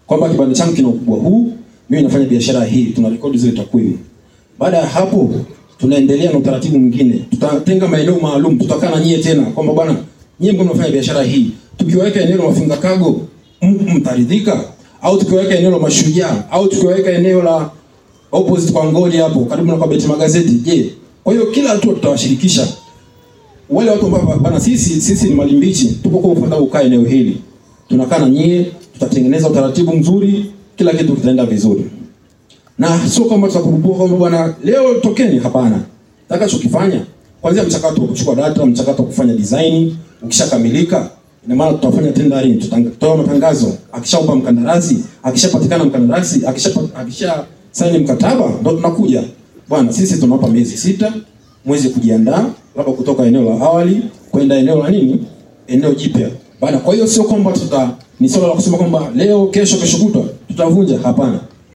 kwamba kibanda changu kina ukubwa huu, mimi nafanya biashara hii, tuna rekodi zile takwimu. Baada ya hapo tunaendelea na utaratibu mwingine, tutatenga maeneo maalum, tutakaa na nyie tena kwamba bwana, nyie mko mnafanya biashara hii, tukiweka eneo la mafunga kago m- mtaridhika, au tukiweka eneo la mashujaa, au tukiweka eneo la opposite kwa ngoli hapo karibu na kwa beti magazeti, je? Kwa hiyo kila hatua tutawashirikisha wale watu ambao bana, sisi sisi ni malimbichi, tuko kwa ufuata kukaa eneo hili, tunakaa na nyie, tutatengeneza utaratibu mzuri, kila kitu kitaenda vizuri na sio kwamba tutakurupua kwamba bwana leo tokeni. Hapana, tutakachokifanya kwanza mchakato wa kuchukua data, mchakato wa kufanya design ukishakamilika, ina maana tutafanya tendering, tutatoa matangazo. Akishaupa mkandarasi, akishapatikana mkandarasi, akisha akisha saini mkataba, ndo tunakuja bwana, sisi tunawapa miezi sita mwezi kujiandaa, labda kutoka eneo la awali kwenda eneo la nini, eneo jipya bana. Kwa hiyo sio kwamba tuta ni swala la kusema kwamba leo, kesho, kesho kutwa tutavunja. Hapana,